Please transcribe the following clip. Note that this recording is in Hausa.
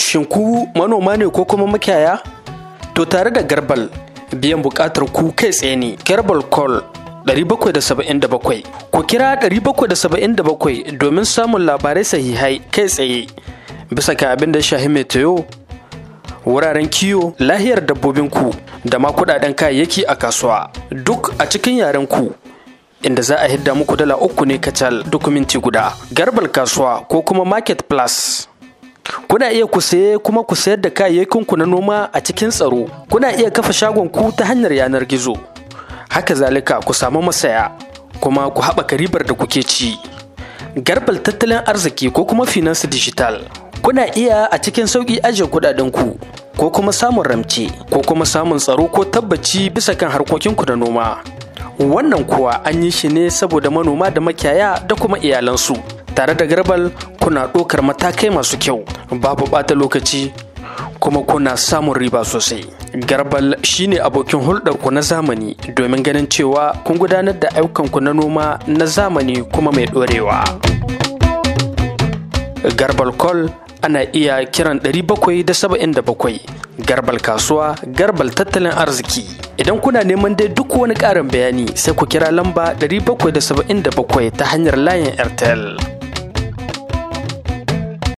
Shin ku manoma ne ko kuma makiyaya? To tare da Garbal biyan buƙatar ku kai tsaye ne. Garbal Call 777 ku kira 777 domin samun labarai sahihai kai tsaye bisa ga abin da shahi meteo wuraren kiyo lahiyar dabbobinku da ma kudaden kayayyaki a kasuwa duk a cikin yaren ku inda za a hidda muku dala uku ne kacal duk minti guda garbal kasuwa ko kuma market plus kuna iya ku saye kuma ku sayar da kayayyakinku na noma a cikin tsaro kuna iya kafa shagon ku ta hanyar yanar gizo haka zalika ku samu masaya kuma ku haɓaka ribar da kuke ci garbal tattalin arziki ko kuma finance digital kuna iya a cikin sauƙi ajiye kuɗaɗenku ko kuma samun ramce ko kuma samun tsaro ko tabbaci bisa kan harkokinku da noma wannan kuwa an yi shi ne saboda manoma da makiyaya da kuma iyalansu tare da garbal kuna ɗaukar matakai masu kyau babu ɓata lokaci kuma kuna samun riba sosai. Garbal shine abokin hulɗarku na zamani domin ganin cewa kun gudanar da ayyukanku na noma na zamani kuma mai ɗorewa. Garbal Call ana iya kiran 777 Garbal kasuwa, Garbal tattalin arziki. Idan kuna neman dai duk wani ƙarin bayani sai ku kira lamba 777 ta hanyar layin Airtel.